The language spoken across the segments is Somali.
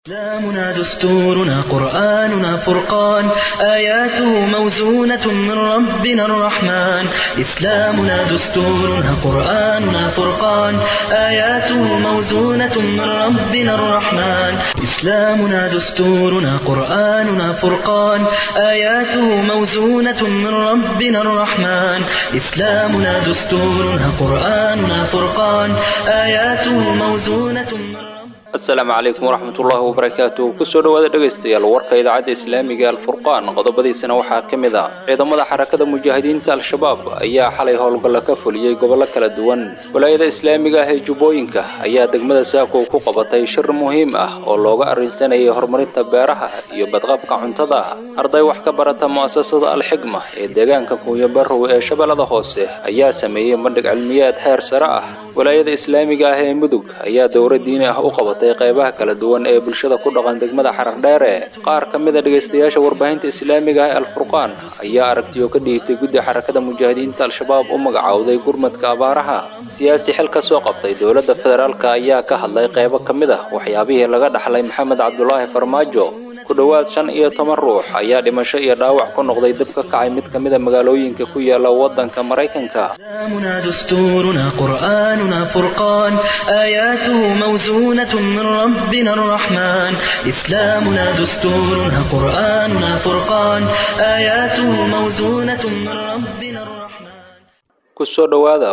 إسلامنا دستورنا قرآننا فرقان آياته موزونة من ربنا الرحمن إسلامنا دستورنا قرآننا فرقان آياته موزونة من ربنا الرحمن إسلامنا دستورنا قرآننا فرقان آياته موزونة من ربنا الرحمن إسلامنا دستورنا قرآننا فرقان آياته موزونة من ربنا asalaamu calaykum waraxmatullaahi wabarakaatu kusoo dhowaada dhegaystayaal warka idaacadda islaamiga alfurqaan qodobadiisana waxaa ka mid ah ciidamada xarakada mujaahidiinta al-shabaab ayaa xalay howlgalla ka fuliyey gobollo kala duwan walaayada islaamiga ah ee jubbooyinka ayaa degmada saakow ku qabatay shir muhiim ah oo looga arrinsanayay horumarinta beeraha iyo badqabka cuntada arday wax ka barata mu'asasada alxigma ee deegaanka kuuyo barrow ee shabeellada hoose ayaa sameeyey bandhig cilmiyeed heer sare ah walaayada islaamiga ah ee mudug ayaa dowra diini ah u qabatay qaybaha kala duwan ee bulshada ku dhaqan degmada xarardheere qaar ka mid a dhegaystayaasha warbaahinta islaamiga ah ee alfurqaan ayaa aragtiyo ka dhiibtay guddi xarakada mujaahidiinta al-shabaab u magacowday gurmadka abaaraha siyaasi xil ka soo qabtay dowladda federaalk ayaa ka hadlay qaybo ka mid ah waxyaabihii laga dhaxlay maxamed cabdulaahi farmaajo ku dhowaad shan iyo toban ruux ayaa dhimasho iyo dhaawac ku noqday dib ka kacay mid ka mid a magaalooyinka ku yaala waddanka maraykanka إسلامنا دستورنا قرآننا فرقان آياته موزونة من ربنا الرحمن إسلامنا دستورنا قرآننا فرقان آياته موزونة من ربنا الرحمن kusoo dhowaada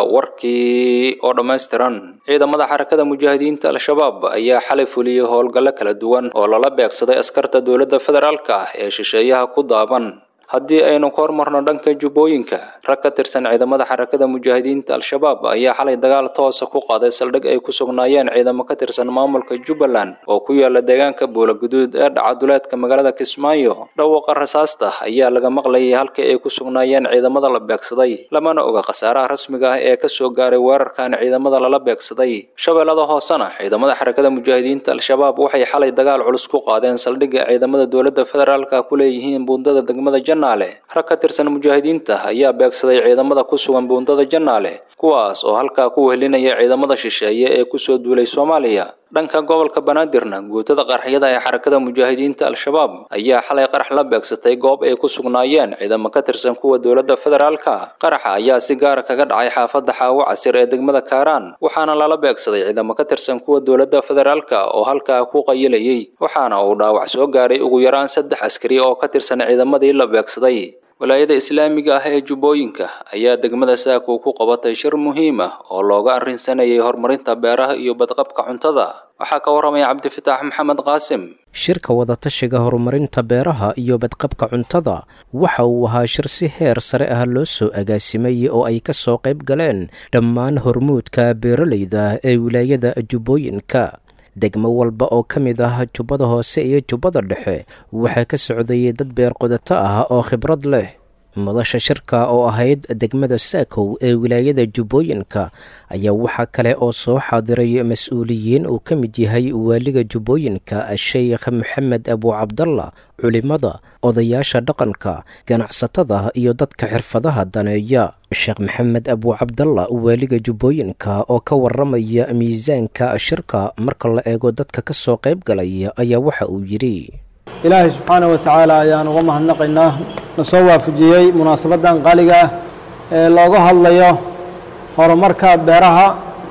warkii oo dhammaystiran ciidamada xarakada mujaahidiinta al-shabaab ayaa xalay fuliyey howlgallo kala duwan oo lala beegsaday askarta dowladda federaalk ah ee shisheeyaha ku daaban haddii aynu ka hormarno dhanka jubbooyinka rag ka tirsan ciidamada xarakada mujaahidiinta al-shabaab ayaa xalay dagaal toosa ku qaaday saldhig ay ku sugnaayeen ciidamo ka tirsan maamulka jubbaland oo ku yaala deegaanka buulaguduud ee dhaca duleedka magaalada kismaayo dhawaaqa rasaasta ayaa laga maqlayay halkii ay ku sugnaayeen ciidamada la beegsaday lamana oga khasaaraha rasmiga ah ee kasoo gaaray weerarkan ciidamada lala beegsaday shabeellada hoosena ciidamada xarakada mujaahidiinta al-shabaab waxay xalay dagaal culus ku qaadeen saldhigga ciidamada dowladda federaalka ku leeyihiin buundada degmada rag ka tirsan mujaahidiinta ayaa beegsaday ciidamada ku sugan buundada jannaale kuwaas oo halkaa ku wehelinaya ciidamada shisheeye ee kusoo duulay soomaaliya dhanka gobolka banaadirna guutada qaraxyada ee xarakada mujaahidiinta al-shabaab ayaa xalay qarax la beegsatay goob ay ku sugnaayeen ciidamo ka tirsan kuwa dowladda federaalka qaraxa ayaa si gaara kaga dhacay xaafadda xaawo casir ee degmada kaaraan waxaana lala beegsaday ciidamo ka tirsan kuwa dowladda federaalka oo halkaa ku qayilayay waxaana uu dhaawac soo gaaray ugu yaraan saddex askari oo ka tirsan ciidamadii la beegsaday walaayada islaamiga ah ee jubbooyinka ayaa degmada saakow ku qabatay shir muhiim ah oo looga arrinsanayay horumarinta beeraha iyo badqabka cuntada waxaa ka warramaya cabdifitaax maxamed qaasim shirka wadatashiga horumarinta beeraha iyo badqabka cuntada waxa uu ahaa shir si heer sare ah loo soo agaasimay oo ay ka soo qayb galeen dhammaan hormuudka beeralayda ee wilaayada jubbooyinka degmo walba oo ka mid ah jubbada hoose iyo jubbada dhexe waxaa ka socday dad beerqodato ah oo khibrad leh madasha shirka oo ahayd degmada saakow ee wilaayada jubbooyinka ayaa waxaa kale oo soo xaadiray mas-uuliyiin uu ka mid yahay waaliga jubbooyinka sheekh maxamed abu cabdalla culimada odayaasha dhaqanka ganacsatada iyo dadka xirfadaha daneeya sheekh maxamed abu cabdalla waaliga jubbooyinka oo ka waramaya miisaanka shirka marka la eego dadka ka soo qayb galay ayaa waxa uu yidhi ilaahay subxaanah wa tacaala ayaan uga mahadnaqaynaa na soo waafajiyey munaasabaddan qaaliga ah ee looga hadlayo horumarka beeraha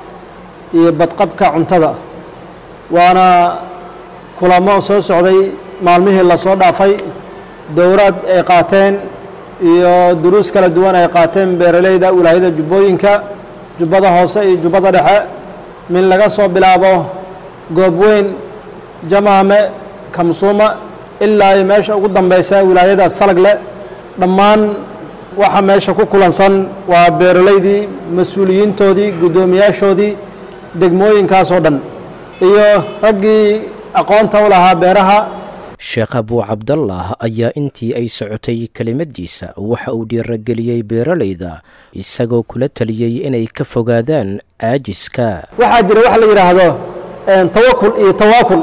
iyo badqabka cuntada waana kulamo soo socday maalmihii lasoo dhaafay dowraad ay qaateen iyo duruus kala duwan ay qaateen beeralayda wilaayada jubbooyinka jubbada hoose iyo jubbada dhexe min laga soo bilaabo goob weyn jamaame kamsuuma ilaa iyo meesha ugu dambeysa wilaayada salagle dhammaan waxa meesha ku kulansan waa beeralaydii mas-uuliyiintoodii guddoomiyaashoodii degmooyinkaasoo dhan iyo raggii aqoonta u lahaa beeraha sheekh abuu cabdallah ayaa intii ay socotay kelimadiisa waxa uu dhiirageliyey beeralayda isagoo kula taliyey inay ka fogaadaan caajiska waxaa jira waxa la yidhaahdo tawakul iyo tawaakul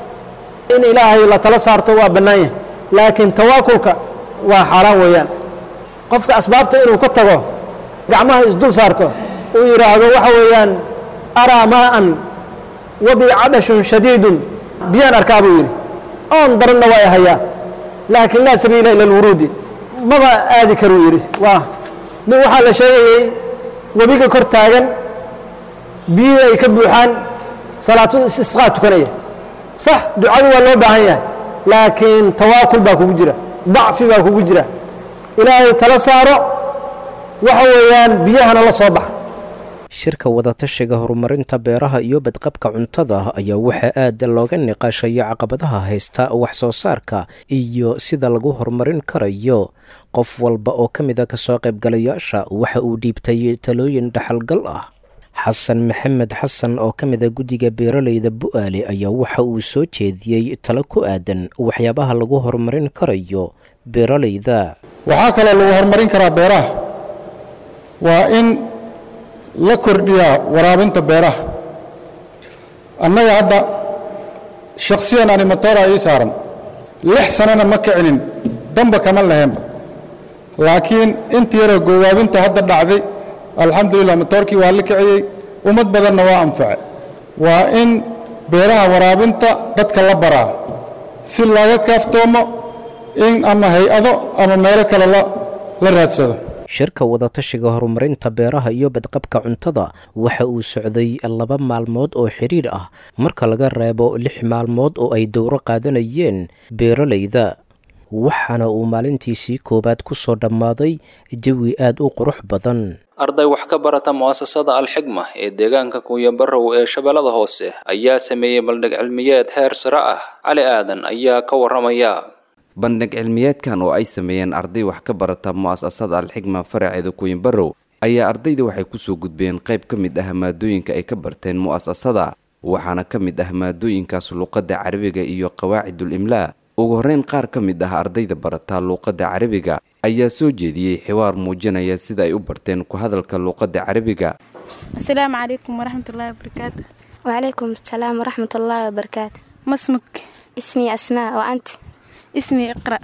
in ilaahay la tala saarto waa bannaan yahay laakiin tawaakulka waa xaaraan weeyaan qofka asbaabta inuu ka tago gacmaha isdul saarto uu yidhaahdo waxa weeyaan araa maa'an wabi cadashun shadiidun biyaan arkaa buu yidhi oon daranna waa hayaa laakiin laa sabiila ila alwuruudi maba aadi karuu yidhi waa nin waxaa la sheegayey webiga kor taagan biyihii ay ka buuxaan salaatu istisqaa tukanaya sax ducadu waa loo baahan yahay laakiin tawaakul baa kugu jira dacfi baa kugu jira ilaahay tala saaro waxa weeyaan biyahana la soo baxa shirka wadatashiga horumarinta beeraha iyo badqabka cuntada ayaa waxaa aad looga niqaashaya caqabadaha haysta wax soo saarka iyo sida lagu horumarin karayo qof walba oo ka mida kasoo qaybgalayaasha waxa uu dhiibtay talooyin dhaxalgal ah xasan maxamed xasan oo ka mida guddiga beeraleyda bu-aale ayaa waxa uu soo jeediyey talo ku aadan waxyaabaha lagu horumarin karayo beeraleyda waxaa kaloo lagu horumarin karaa beeraha waa in la kordhiyaa waraabinta beeraha annaga hadda shakhsiyan animatoora ii saaran lix sanana ma kicinin damba kama laheenba laakiin inta yaroo goowaabinta hadda dhacday alxamdulilah matoorkii waa la kiciyey ummad badanna waa anface waa in beeraha waraabinta dadka la baraa si looga kaaftoomo in ama hay-ado ama meelo kale la raadsado shirka wadatashiga horumarinta beeraha iyo badqabka cuntada waxa uu socday laba maalmood oo xidhiir ah marka laga reebo lix maalmood oo ay dowro qaadanayeen beeraleyda waxaana uu maalintiisii koowaad ku soo dhammaaday jawi aad u qurux badan arday wax ka barata mu'asasada alxigma ee deegaanka kunyabarow ee shabeellada hoose ayaa sameeyey baldhig cilmiyeed heer sare ah cali aadan ayaa ka warramaya bandhig cilmiyeedkan oo ay sameeyeen arday wax ka barata mu'asasada alxigma faraceeda kuwinbarow ayaa ardayda waxay kusoo gudbeen qayb ka mid ah maadooyinka ay ka barteen mu'asasada waxaana ka mid ah maadooyinkaas luuqadda carabiga iyo qawaacidul imlaa ugu horreyn qaar ka mid ah ardayda barata luuqadda carabiga ayaa soo jeediyey xiwaar muujinaya sida ay u barteen ku hadalka luuqadda carabiga asalaamu calaykum waraxmatullaahi wabarakaatu وعليكم السلام ورحمة الله وبركاته masmuk اسمي أسماء وأنت ismi iqra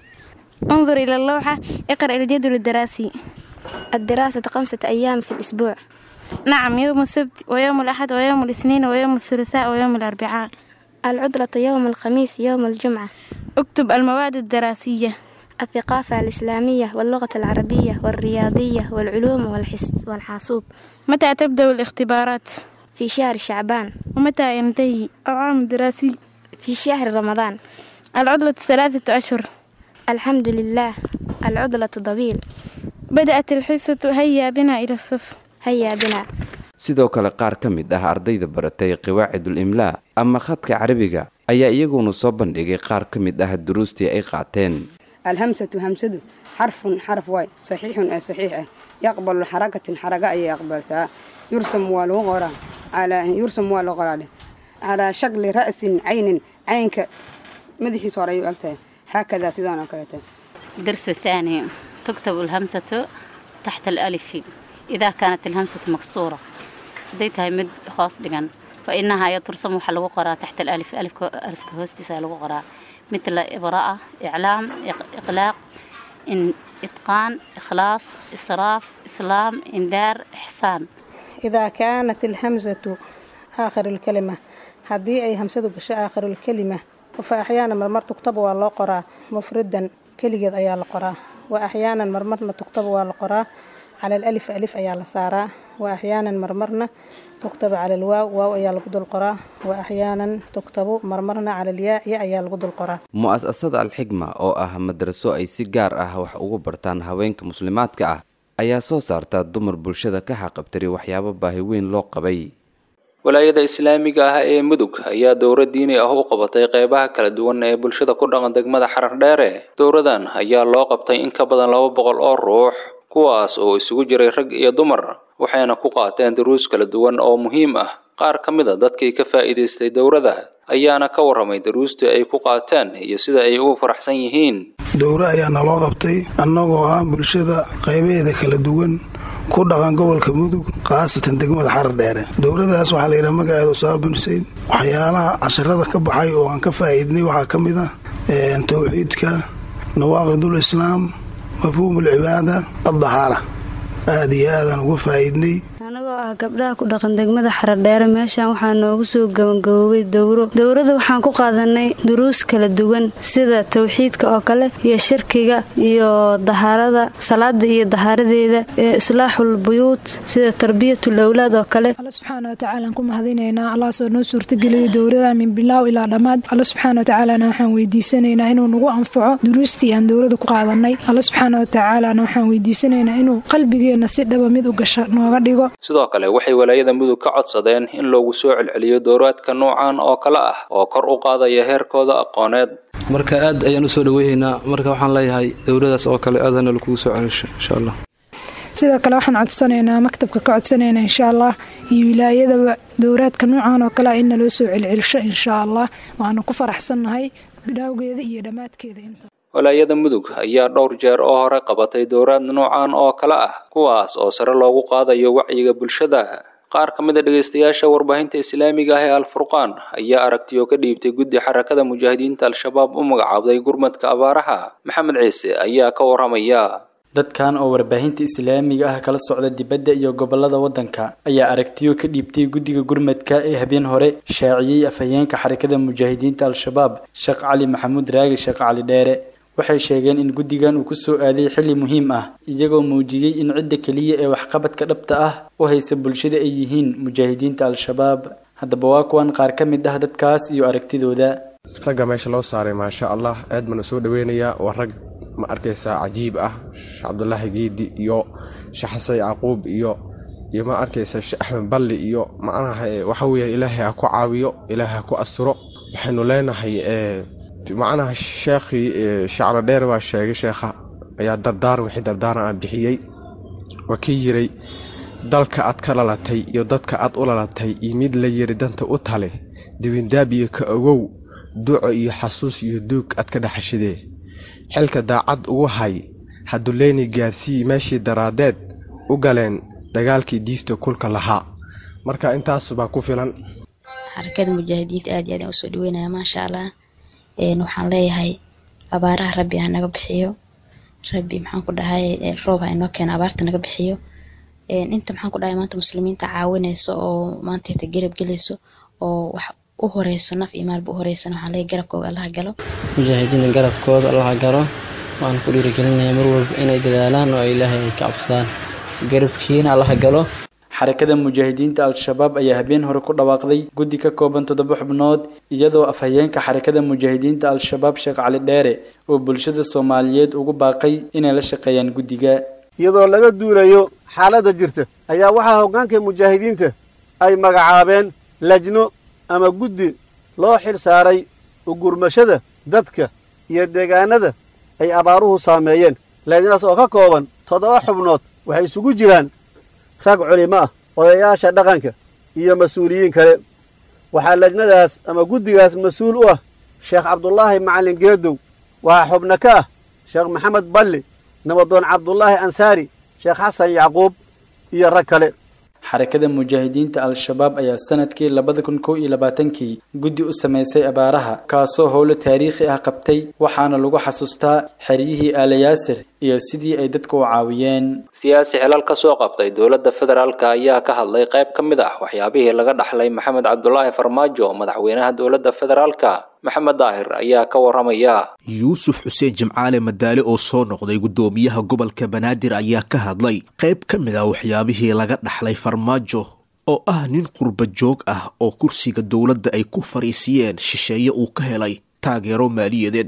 انظر إلى اللوحة اقرأ الجدول الدراسي الدراسة خمسة أيام في الأسبوع نعم يوم السبت ويوم الأحد ويوم الاثنين ويوم الثلاثاء ويوم الأربعاء العطلة يوم الخميس يوم الجمعة اكتب المواد الدراسية الثقافة الإسلامية واللغة العربية والرياضية والعلوم والحس والحاسوب متى تبدأ الاختبارات في شهر شعبان ومتى ينتهي العام الدراسي في شهر رمضان العطلة ثلاثة أشهر الحمد لله العطلة طويل بدأت الحصة هيا بنا إلى الصف هيا بنا sidoo kale qaar ka mid ah ardayda baratay qawaacidul imlaa ama khadka carabiga ayaa iyaguna soo bandhigay qaar ka mid ah duruustii ay qaateen الهمسة همسة حرف حرف واي صحيح أي صحيح يقبل حركة حركة أي يقبل سا يرسم والغرة على يرسم والغرة على شكل رأس عين عينك مدحي صار أكتر هكذا سيدان أكلته الدرس الثاني تكتب الهمسة تحت الألف إذا كانت الهمسة مكسورة ديتها مد خاص دقن فإنها ترسم حلو قراءة تحت الألف ألف ألف كهوستي سالو قراءة مثل إبراءة إعلام إق- إقلاق إن إتقان إخلاص إسراف إسلام إنذار إحسان إذا كانت الهمزة آخر الكلمة هذه أي همسة بش آخر الكلمة فأحيانا مرمر تكتب والله قرا مفردا كلجة أيا القرا وأحيانا مرمرنا تكتب والقرا على الألف ألف أيا السارة وأحيانا مرمرنا تكتب على الواو واو أيا القدر القرا وأحيانا تكتب مرمرنا على الياء ياء أيا القدر القرا mu'asasada alxigma oo ah madraso ay si gaar ah wax ugu bartaan haweenka muslimaadka ah ayaa soo saarta dumar bulshada ka xaqabtiri waxyaabo baahi weyn loo qabay walaayada islaamiga ah ee mudug ayaa dowro diini ah u qabatay qeybaha kala duwan ee bulshada ku dhaqan degmada xarar dheere dowradan ayaa loo qabtay in ka badan laba boqol oo ruux kuwaas oo isugu jiray rag iyo dumar waxayna ku qaateen duruus kala duwan oo muhiim ah qaar ka mid a dadkii ka faa'iidaystay dowrada ayaana ka warramay duruustii ay ku qaateen iyo sida ay ugu faraxsan yihiin dowre ayaa naloo qabtay annagoo ah bulshada qaybaheeda kala duwan ku dhaqan gobolka mudug khaasatan degmada xarar dheere dowladaas waxaa la yidhaha magaceedu saabin sayd waxyaalaha casharada ka baxay oo aan ka faa'iidnay waxaa ka mid ah towxiidka nawaaqidul islaam mafhuumul cibaada addahaara aad iyo aadaan uga faa'iidnay anagoo ah gabdhaha ku dhaqan degmada xaradheere meeshan waxaa noogu soo gabagaboobay dowro dowrada waxaan ku qaadanay duruus kala duwan sida towxiidka oo kale iyo shirkiga iyo dahaarada salaada iyo dahaaradeeda islaaxul buyuut sida tarbiyatul awlaad oo kale alla subxaana watacaala aan ku mahadinaynaa allahaasoo noo suurtageliyo dowrada min bilaaw ilaa dhammaad alla subxaana watacaalana waxaan weydiisanaynaa inuu nagu anfaco duruustii aan dowrada ku qaadanay alla subxaana watacaalana waxaan weydiisanaynaa inuu qalbigeenna si dhaba mid u gasha nooga dhigo sidoo kale waxay walaayada mudug ka codsadeen in loogu soo celceliyo dowraadka noocan oo kale ah oo kor u qaadaya heerkooda aqooneed marka aad ayaan usoo dhaweynaynaa marka waxaan leeyahay dowladaas oo kale aadana lakugu soo celisho insha allah sidoo kale waxaan codsanaynaa maktabka ka codsanaynaa insha allah iyo wilaayadaba dowraadka noocan oo kale in naloo soo celcelisho insha allah waanu ku faraxsannahay bidhaawgeeda iyo dhammaadkeeda inta walaayada mudug ayaa dhowr jeer oo hore qabatay dowraad noocan oo kale ah kuwaas oo sare loogu qaadayo wacyiga bulshada qaar ka mid a dhegaystayaasha warbaahinta islaamiga ah ee alfurqaan ayaa aragtiyo ka dhiibtay guddi xarakada mujaahidiinta al-shabaab u magacaabday gurmadka abaaraha maxamed ciise ayaa ka waramaya dadkan oo warbaahinta islaamiga ah kala socda dibadda iyo gobolada waddanka ayaa aragtiyo ka dhiibtay guddiga gurmadka ee habeen hore shaaciyey afhayeenka xarakada mujaahidiinta al-shabaab sheekh cali maxamuud raagi sheekh cali dheere waxay sheegeen in guddigan uu ku soo aaday xilli muhiim ah iyagoo muujiyey in cidda keliya ee waxqabadka dhabta ah u haysa bulshada ay yihiin mujaahidiinta al-shabaab haddaba waa kuwan qaar ka mid ah dadkaas iyo aragtidooda ragga meesha loo saaray maasha allah aad baan u soo dhaweynayaa waa rag ma arkaysaa cajiib ah sheekh cabdulaahi geedi iyo sheekh xasan yacquub iyo iyo ma arkaysaa sheekh axmed balli iyo macnaha waxa weeyaan ilaahay ha ku caawiyo ilaahay ha ku asturo waxaynu leenahay macnaha sheekhii shaclo dheer baa sheegay sheekha ayaa dardaaran wixii dardaaran ah bixiyey waa kii yiray dalka aad ka lalatay iyo dadka aad u lalatay iyo mid la yiri danta u tale dibindaabiyo ka ogow duco iyo xasuus iyo duug aad ka dhaxashidee xilka daacad ugu hay haduleyni gaarsii meeshii daraadeed u galeen dagaalkii diifta kulka lahaa marka intaas baa ku filan xarakada mujaahidiinta aad iyo aad usoo dhaweynaya maasha allah waxaan leeyahay abaaraha rabbi ha naga bixiyo rabbi maxaan ku dhahay roob ha inoo keena abaarta naga bixiyo inta maxaan ku dhahay maanta muslimiinta caawinayso oo maanta inta garab gelayso oo wax u horeyso naf iyo maalba u horeysan waxaan leeyahay garabkooga allaha galo mujaahidiinta garabkooda allaha galo waan ku dhiirigelinaya mar walba inay dadaalaan oo ilaahay ay ka cabsadaan garabkiina allaha galo xarakada mujaahidiinta al-shabaab ayaa habeen hore ku dhawaaqday guddi ka kooban toddoba xubnood iyadoo afhayeenka xarakada mujaahidiinta al-shabaab sheekh cali dheere oo bulshada soomaaliyeed ugu baaqay inay la shaqeeyaan guddiga iyadoo laga duulayo xaaladda jirta ayaa waxaa hoggaanka mujaahidiinta ay magacaabeen lajno ama guddi loo xil saaray ugurmashada dadka iyo deegaanada ay abaaruhu saameeyeen lajnadaas oo ka kooban toddoba xubnood waxay isugu jiraan rag culimo ah odayaasha dhaqanka iyo mas-uuliyiin kale waxaa lajnadaas ama guddigaas mas-uul u ah sheekh cabdulaahi macallin geedow waxaa xubno ka ah sheekh maxamed balli nabadoon cabdulaahi ansaari sheekh xasan yacquub iyo rag kale xarakada mujaahidiinta al-shabaab ayaa sanadkii labada kun kow iyo labaatankii guddi u samaysay abaaraha kaasoo howlo taariikhi ah qabtay waxaana lagu xasuustaa xeryihii aalayaasir iyo sidii ay dadka u caawiyeen siyaasi xilal ka soo qabtay dowladda federaalka ayaa ka hadlay qayb ka mid ah waxyaabihii laga dhaxlay maxamed cabdulaahi farmaajo madaxweynaha dowladda federaalka maxamed daahir ayaa ka waramaya yuusuf xuseen jimcaale madaale oo soo noqday guddoomiyaha gobolka banaadir ayaa ka hadlay qayb ka mid ah waxyaabihii laga dhaxlay farmaajo oo ah nin qurba joog ah oo kursiga dowladda ay ku fariisiyeen shisheeye uu ka helay taageero maaliyadeed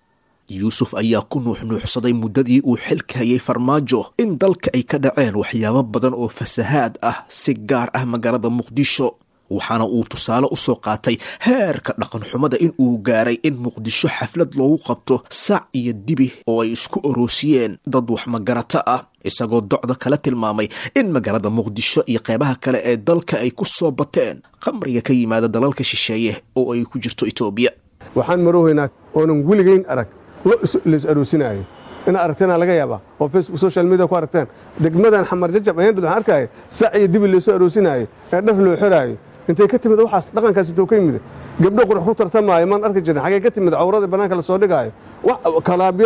yuusuf ayaa ku nuuxnuuxsaday muddadii uu xilka hayay farmaajo in dalka ay ka dhaceen waxyaabo badan oo fasahaad ah si gaar ah magaalada muqdisho waxaana uu tusaale u soo qaatay heerka dhaqanxumada in uu gaaray in muqdisho xaflad loogu qabto sac iyo dibi oo ay isku oroosiyeen dad wax magarato ah isagoo docda kala tilmaamay in magaalada muqdisho iyo qeybaha kale ee dalka ay ku soo bateen qamriga ka yimaada dalalka shisheeye oo ay ku jirto etoobiya waxaan maroweynaa oonan weligeyn arag lo lays aroosinaayo ina aragteena laga yaabaa oo facebook social media ku aragteen degmadan xamar jajab ayandhad waxaan arkaya sac iyo dibi laysoo aroosinaayo ee dhaf loo xiraayo intay ka timid waxaas dhaqankaas intoo ka yimid gabdho qurux ku tartamaayo maan arki jirin xagee ka timid cawrada bannaanka la soo dhigaayo kalaabyada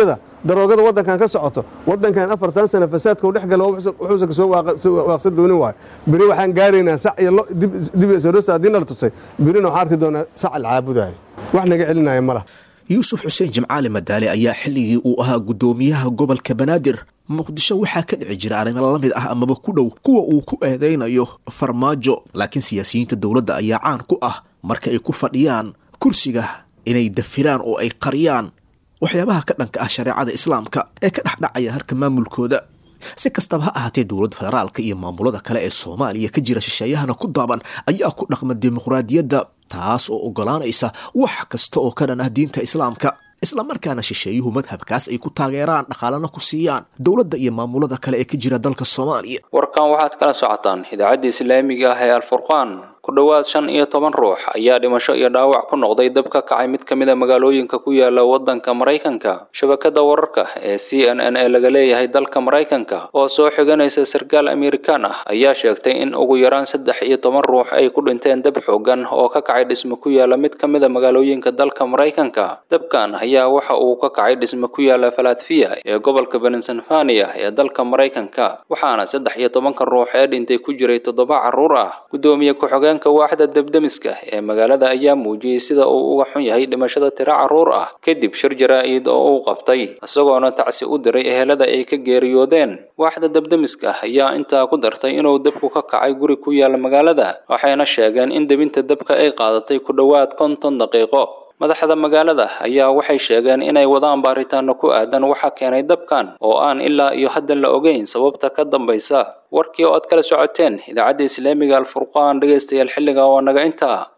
daroogada waddankan ka socoto waddankan afartan sana fasaadka u dhex gala wuxuusan kasoo waaqsan doonin waayo beri waxaan gaaraynaa sac iyo lo dib isarosa haddii nala tusay berina waxaan arki doonaa sac la caabudayo wax naga celinaya ma laha yuusuf xuseen jimcaali madaale ayaa xilligii uu ahaa guddoomiyaha gobolka banaadir muqdisho waxaa ka dhici jira arrimo la mid ah amaba ku dhow kuwa uu ku eedaynayo farmaajo laakiin siyaasiyiinta dowladda ayaa caan ku ah marka ay ku fadhiyaan kursiga inay dafiraan oo ay qariyaan waxyaabaha ka dhanka ah shareecada islaamka ee ka dhexdhacaya harka maamulkooda si kastaba ha ahaatee dowladda federaalka iyo maamulada kale ee soomaaliya ka jira shisheeyahana ku daaban ayaa ku dhaqma dimuqraadiyadda taas oo oggolaanaysa wax kasta oo ka dhan ah diinta islaamka islamarkaana shisheeyuhu madhabkaas ay ku taageeraan dhaqaalana ku siiyaan dowladda iyo maamulada kale ee ka jira dalka soomaaliya warkan waxaad kala socotaan idaacadda islaamiga ah ee alfurqaan ku dhowaad shan iyo toban ruux ayaa dhimasho iyo dhaawac ku noqday dab ka kacay mid ka mid a magaalooyinka ku yaala waddanka maraykanka shabakada wararka ee c n n ee laga leeyahay dalka maraykanka oo soo xiganaysa sarkaal amerikaan ah ayaa sheegtay in ugu yaraan saddex iyo toban ruux ay ku dhinteen dab xoogan oo ka kacay dhisme ku yaala mid ka mid a magaalooyinka dalka maraykanka dabkan ayaa waxa uu ka kacay dhisme ku yaala falatfiya ee gobolka pennsylvania ee dalka maraykanka waxaana saddex iyo tobanka ruux ee dhintay ku jiray toddoba carruur ah gudoomiye ku-xigeen waaxda debdemiska ee magaalada ayaa muujiyey sida uu uga xun yahay dhimashada tiro carruur ah kadib shir jaraa-id oo uu qabtay isagoona tacsi u diray ehelada ay ka geeriyoodeen waaxda debdemiska ayaa intaa ku dartay inuu dabku ka kacay guri ku yaala magaalada waxayna sheegeen in debinta dabka ay qaadatay ku dhowaad konton daqiiqo madaxda magaalada ayaa waxay sheegeen inay wadaan baaritaano ku aadan waxa keenay dabkan oo aan ilaa iyo haddan la ogeyn sababta ka dambaysa warkii oo aad kala socoteen idaacadda islaamiga alfurqaan dhegaystayaal xilliga oo naga intaa